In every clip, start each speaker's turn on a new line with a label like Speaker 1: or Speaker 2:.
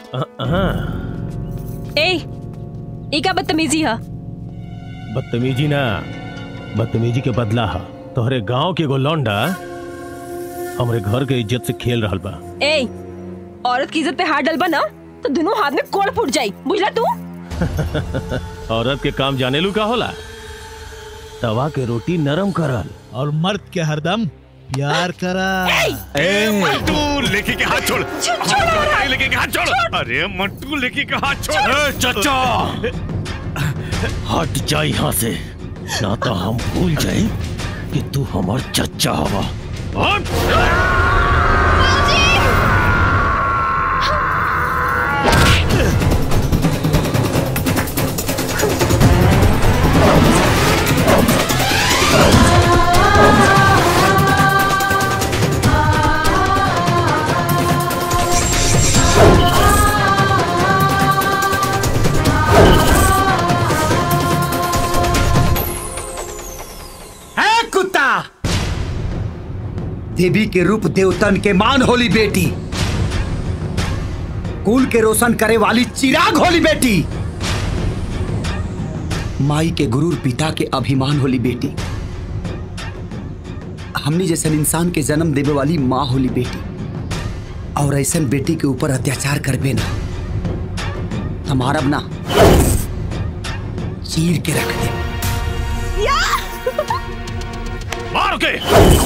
Speaker 1: ए ई का बदतमीजी है
Speaker 2: बदतमीजी ना बदतमीजी के बदला हा तोहरे गांव के एगो लौंडा हमरे घर के इज्जत से खेल रहल बा
Speaker 1: ए औरत की इज्जत पे हाथ डलबा ना तो दोनों हाथ में कोड़ फूट जाई बुझला तू
Speaker 2: औरत के काम जाने लू का होला तवा के रोटी नरम करल
Speaker 3: और मर्द के हरदम प्यार करा
Speaker 4: ए मंटू लेके के हाथ छोड़ छोड़ लेके के हाथ छोड़ अरे मंटू लेके के हाथ छोड़
Speaker 2: ए, चचा हट जा यहाँ से ना तो हम भूल जाए कि तू हमार चचा हवा हट!
Speaker 5: है कुत्ता देवी के रूप देवतन के मान होली बेटी कुल के रोशन करे वाली चिराग होली बेटी माई के गुरूर पिता के अभिमान होली बेटी हमने जैसे इंसान के जन्म देवे वाली माँ होली बेटी और ऐसा बेटी के ऊपर अत्याचार करबे ना हमारा ना चीर के रख दे
Speaker 4: मार के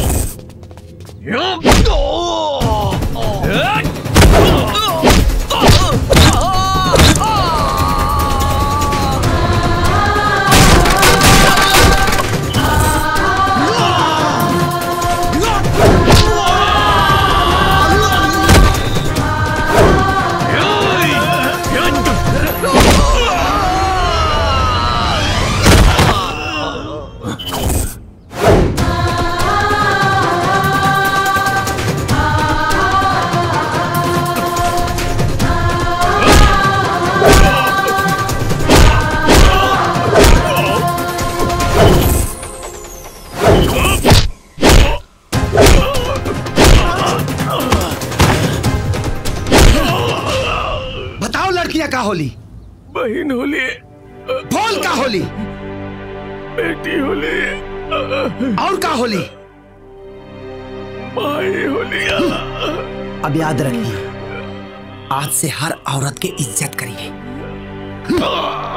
Speaker 5: बताओ लड़कियां का होली
Speaker 2: बहन होली
Speaker 5: बोल का होली
Speaker 2: बेटी होली
Speaker 5: और का होली
Speaker 2: माई होली
Speaker 5: अब याद रखिए आज से हर औरत की इज्जत करिए